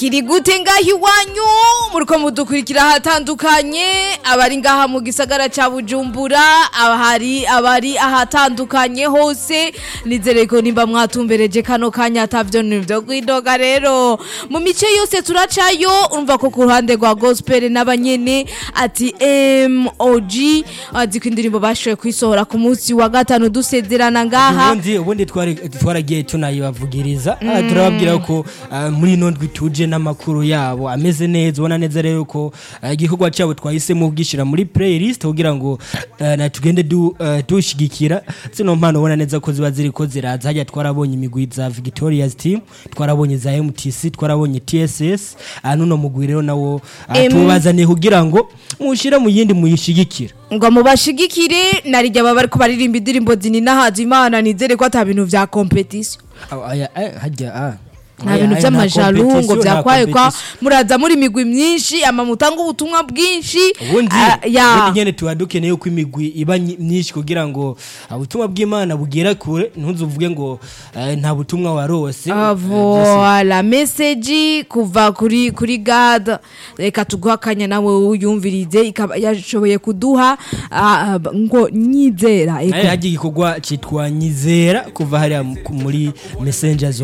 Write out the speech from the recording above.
bikiri gute ngaho iwanyu muriko mudukurikira ahatandukanye abari ngaha mu gisagara ca bujumbura abahari abari ahatandukanye hose nizere ko nimba mwatumbereje kano kanya atavyo nivyo kwidoga rero mu mice yose turacayo urumva ko ku ruhande rwa gospel n'abanyene ati MOG azi ko indirimbo bashoboye kwisohora ku munsi wa gatanu dusezerana ngaha ubundi ubundi twari twaragiye tunayibavugiriza Ah, turababwira ko ah, muri ino ndwi tuje n'amakuru yabo ameze neza ubona neza rero ko ah, igikorwa cyabo twahisemo kugishyira muri playlist kugira ngo ah, na tugende du- ah, dushigikira zino mpano ubona neza ko ziba ziri ko ziraza hajya twarabonye imigwi za Victoria's team twarabonye za MTC twarabonye TSS ah, nuno mugwi rero nawo ah, Em- tubazaniye kugira ngo mushire mu yindi muyishigikira ngo mubashigikire narijya baba bariko baririmba indirimbo zinina haza imana nizere ko ata bintu vya competition Ah, aya, aya, hajya ah. nta Aya, bintu aya, nta vy'amajaru ngo competition, nta vyakwaye kwa competition. muraza muri imigwi myinshi ama mutanga ubutumwa bwinshi ubundi Ah, ya ubundi nyene tuba dukeneye ko imigwi iba nyi- myinshi kugira ngo ah, ubutumwa bw'imana bugera kure ntuzuvuge ngo eh, nta butumwa warose Ah, voila message kuva kuri kuri God reka tuguha akanya nawe uyumvirize ikaba yashoboye kuduha ah, ah, ngo nyizera eko hagiye igikorwa cyitwa nyizera kuva hariya mu- muri messengers